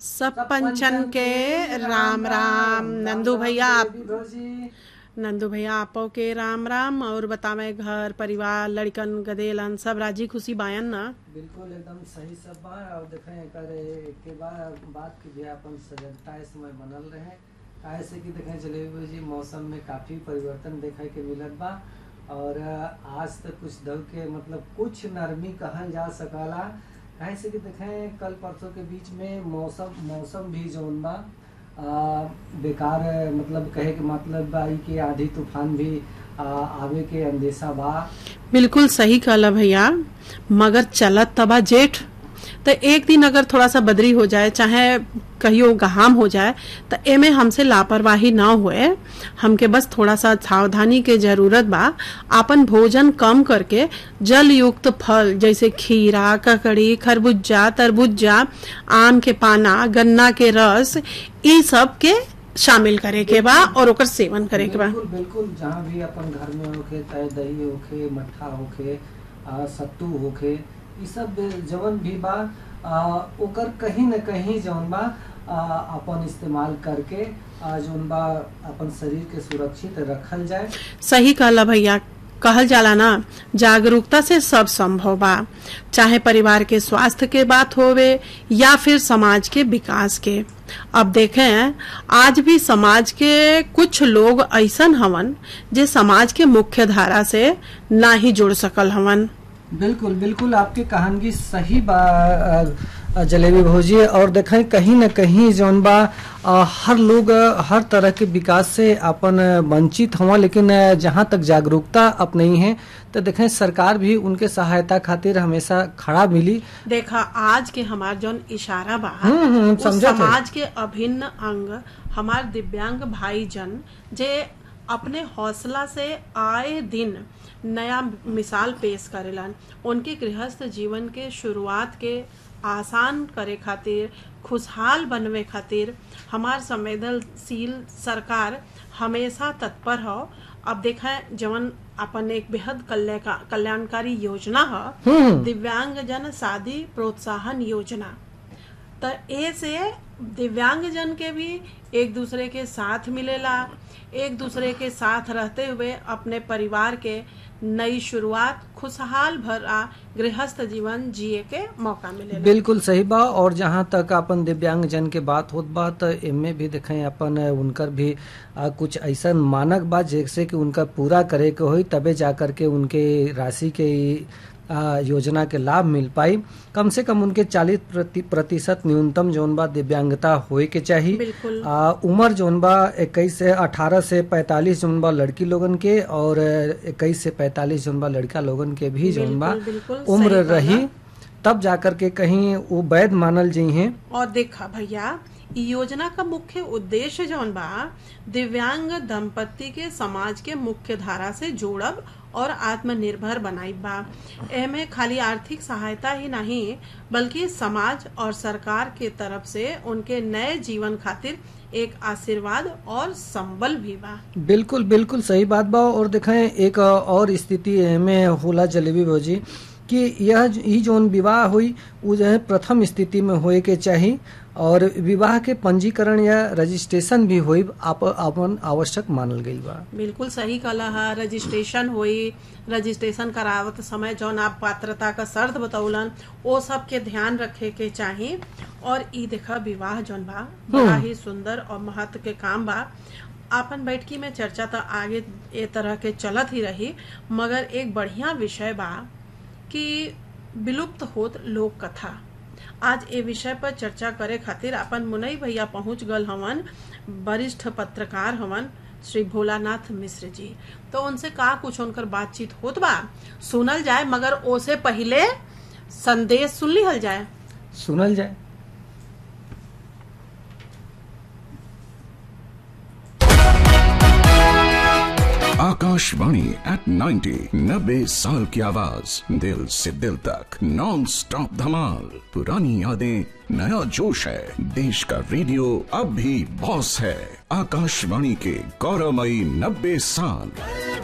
सब पंचन के राम राम नंदू भैया आप भौजी नंदू भैया आपो के राम राम और बतावे घर परिवार लड़कन गदेलन सब राजी खुशी बायन ना बिल्कुल एकदम सही सब बा और देखें एकर के बाद बात की भी अपन सजगता इस समय बनल रहे काहे से कि देखें जलेबी भौजी मौसम में काफी परिवर्तन देखे के मिलत बा और आज तक कुछ दव के मतलब कुछ नरमी कहल जा सकला काहे से कि देखें कल परसों के बीच में मौसम मौसम भी जौन बा आ, बेकार मतलब कहे के मतलब बा ई कि आधी तूफान भी आ, आवे के अंदेशा बा बिल्कुल सही कहला भैया मगर चलत तबा जेठ तो एक दिन अगर थोड़ा सा बदरी हो जाए चाहे कहियो गहाम हो जाए तो एमे हमसे लापरवाही ना हुए हमके बस थोड़ा सा सावधानी के जरूरत बा आपन भोजन कम करके जल युक्त फल जैसे खीरा ककड़ी खरबूजा तरबूजा आम के पाना गन्ना के रस ई सब के शामिल करे के बा और ओकर सेवन करे के बा बिल्कुल बिल्कुल जहाँ भी अपन घर में होखे चाहे दही होखे मट्ठा होखे आ, सत्तू होखे ई सब जवन भी बा आ, ओकर कहीं न कहीं जवन बा आ, अपन इस्तेमाल करके आ, जवन बा अपन शरीर के सुरक्षित रखल जाए सही कहला भैया कहल जाला ना जागरूकता से सब संभव बा चाहे परिवार के स्वास्थ्य के बात होवे या फिर समाज के विकास के अब देखें आज भी समाज के कुछ लोग ऐसन हवन जे समाज के मुख्य धारा से ना ही जुड़ सकल हवन बिल्कुल बिल्कुल आपके कहानगी सही बा अ, जलेबी भौजी और देखें कहीं न कहीं जौन बा अ, हर लोग अ, हर तरह के विकास से अपन अ, वंचित हुआ लेकिन अ, जहाँ तक जागरूकता अपनी है तो देखें सरकार भी उनके सहायता खातिर हमेशा खड़ा मिली देखा आज के हमार जौन इशारा बा हम्म, हम्म, उस समझत है। समाज के अभिन्न अंग हमार दिव्यांग भाई जन जे अपने हौसला से आए दिन नया मिसाल पेश करेलन उनके गृहस्थ जीवन के शुरुआत के आसान करे खातिर खुशहाल बनवे खातिर हमार संवेदनशील सरकार हमेशा तत्पर हो अब देखा जवन अपन एक बेहद कल्याणका- कल्याणकारी योजना है दिव्यांग जन शादी प्रोत्साहन योजना तो ए से दिव्यांग जन के भी एक दूसरे के साथ मिलेला एक दूसरे के साथ रहते हुए अपने परिवार के नई शुरुआत खुशहाल भरा गृहस्थ जीवन जिए के मौका मिलेला बिल्कुल सही बा और जहाँ तक अपन दिव्यांग जन के बात होत बा तो एमे भी देखें अपन उनकर भी आ, कुछ ऐसा मानक बा जैसे कि उनका पूरा करे के होई तबे जाकर के उनके राशि के ई, आ, योजना के लाभ मिल पाई कम से कम उनके 40 प्रति प्रतिशत न्यूनतम जौन बा दिव्यांगता होए के चाहिए बिल्कुल आ, उम्र जौन बा इक्कीस से अठारह से पैंतालीस जौन बा लड़की लोगन के और इक्कीस से पैंतालीस जौन बा लड़का लोगन के भी जौन बा बिल्कुल, बिल्कुल, उम्र सही कहला। रही तब जाकर के कहीं वो वैध मानल जी हैं और देखा भैया इ योजना का मुख्य उद्देश्य जौन बा दिव्यांग दंपति के समाज के मुख्य धारा से जोड़ब और आत्मनिर्भर बनाइब बा एमे खाली आर्थिक सहायता ही नहीं बल्कि समाज और सरकार के तरफ से उनके नए जीवन खातिर एक आशीर्वाद और संबल भी बा बिल्कुल बिल्कुल सही बात बा और देखें एक और स्थिति में होला जलेबी भौजी कि यह ई जोन विवाह हुई वो जो है प्रथम स्थिति में होए के चाहिए और विवाह के पंजीकरण या रजिस्ट्रेशन भी होई आप अपन आवश्यक मानल गई बा बिल्कुल सही कहला है रजिस्ट्रेशन हुई रजिस्ट्रेशन करावत समय जौन आप पात्रता का शर्त बतौलन वो सब के ध्यान रखे के चाही और ई देखा विवाह जौन बा बड़ा ही सुंदर और महत्व के काम बा आपन बैठकी में चर्चा तो आगे ए तरह के चलत ही रही मगर एक बढ़िया विषय बा कि विलुप्त होत लोक कथा आज ए विषय पर चर्चा करे खातिर अपन मुनई भैया पहुंच गल हवन वरिष्ठ पत्रकार हवन श्री भोलानाथ मिश्र जी तो उनसे का कुछ उनकर बातचीत होत बा सुनल जाए मगर ओसे पहले संदेश सुन लिहल जाए सुनल जाए आकाशवाणी एट 90 नब्बे साल की आवाज दिल से दिल तक नॉन स्टॉप धमाल पुरानी यादें नया जोश है देश का रेडियो अब भी बॉस है आकाशवाणी के गौरवमयी नब्बे साल